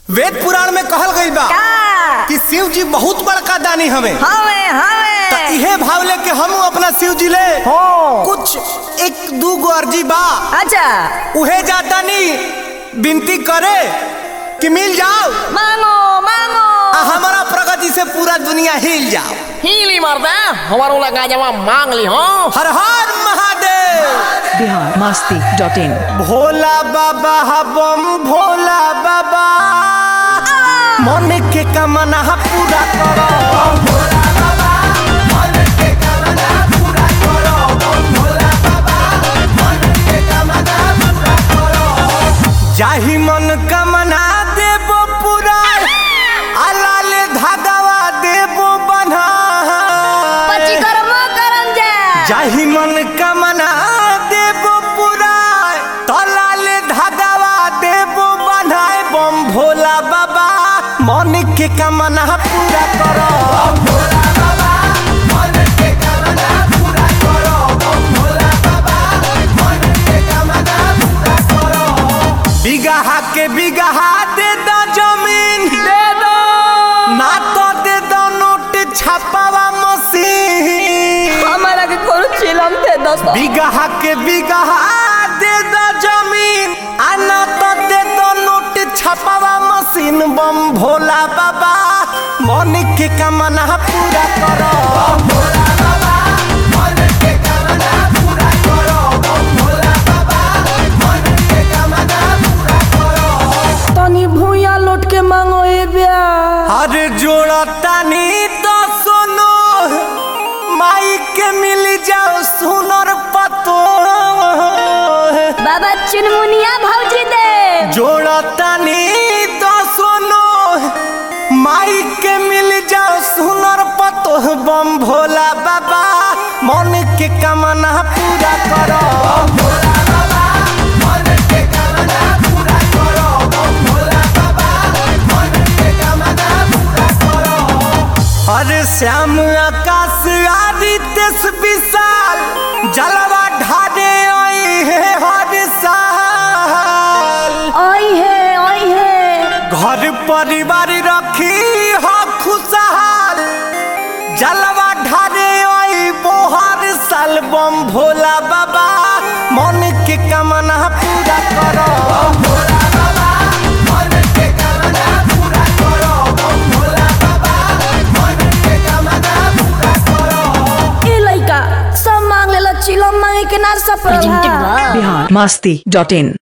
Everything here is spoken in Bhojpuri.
वेद पुराण में कहल गई बा का कि शिव जी बहुत बड़का दानी हमें हवे हवे इहे भाव लेके हम अपना शिव जी ले हो कुछ एक दू गो अर्जी बा अच्छा उहे जाता नी विनती करे कि मिल जाओ मांगो मांगो आ हमारा प्रगति से पूरा दुनिया हिल जाओ हीली मर्दा हमारो लगा जमा मांग ली हो हर हर महादेव बिहार मस्ती डॉट इन भोला बाबा हबम भोला बाबा मन के कमना पूरा करो जाहि मन कमना देबो पूरा अलाल धागवा देबो बन्हा पची कर्म करम जा जाहि मन कमना देबो पूरा तलाल धागवा देबो बन्हाए बम भोला बाबा मन के कमना पूरा करो बिगहा के बिगहा दे दो जमीन दे दो ना तो दे दो नोट छापावा मशीन हमारा के कोनो चिलम थे दोस्तों बिगहा के बिगहा दे दो जमीन आना तो दे दो नोट छपावा मशीन बम भोला बाबा मन के कमना पूरा करो तनी भूया लौट के मांगो ए ब्या अरे जोड़ा तानी तो सुनो माई के मिल जाओ सुनर पतो बाबा चुनमुनिया भौजी दे जोड़ा तानी तो सुनो माई के मिल जाओ सुनर पतो बम भोला बाबा मन के कमना पूरा करो अरे श्याम आकाश आदित्य विशाल जलवा ढाडे आई है हर साल ओई है ओई है घर परिवार रखी हो खुशहाल जलवा ढारे आई बोहर साल बम भोला बाबा मन के कमना पूरा करो ए लइका सब मांग लेला चिलम मांगे के ना सब बिहार मस्ती डॉट इन